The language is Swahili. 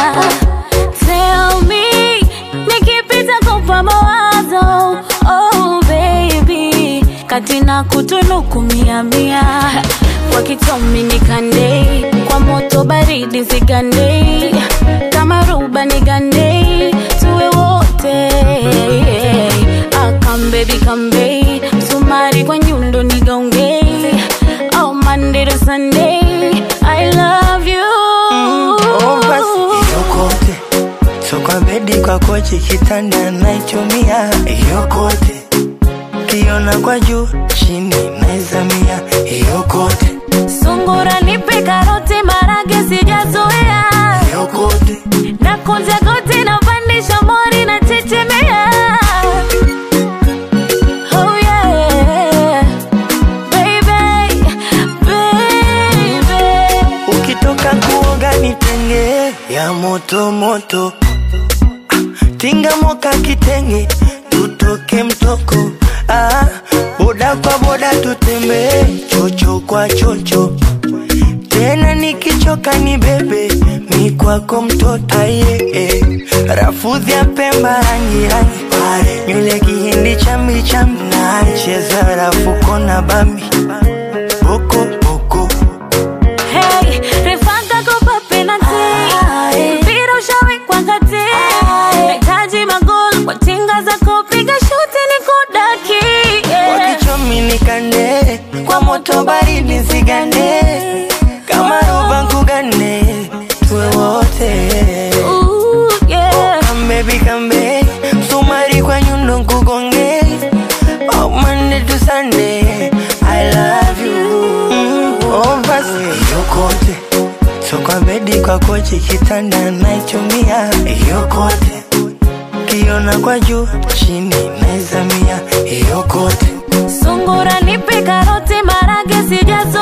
Tell me, nikipita kupa mawazo Oh baby, kati na kutunuku mia mia Kwa kitomi nikande, kwa moto baridi zigande Kama ruba nigande, tuwe wote Ah, come baby come babe, sumari kwa nyundo nigaunge Oh Monday to Sunday, I love you Oh, basi yokote so kwa bedi kwa kochi kitanda naichumia yokote kiona kwa juu chini naizamia yokote Sungura nipe karoti marage sijazoea yokote na kunja goti na pandisha mori na chechemea Oh yeah Baby, baby ukitoka kuoga nitenge ya moto moto tinga moka kitenge tutoke mtoko ah, boda kwa boda tutembee chocho kwa chocho tena nikichoka ni bebe mi kwako mtoto aye eh. rafudhi ya pemba rangi rangi pale nywele kihindi chambi chambi na cheza rafuko na bambi boko boko Hey, refanga kopa penalty mpira ushawekwa kati nahitaji magoli kwa tinga za kupiga shuti ni kudaki kwa yeah. kichomi nikande kwa moto baridi zigande kama roba nkugane tuwe wote Ooh, yeah. kambebi kambe msumari kwa nyundo nkugonge oh, Monday to Sunday I love you oh, basi yokote so kwa bedi kwa kochi kitanda naichumia yokote kiona kwa juu chini naizamia yokote Sungura nipe karoti marage sijazoea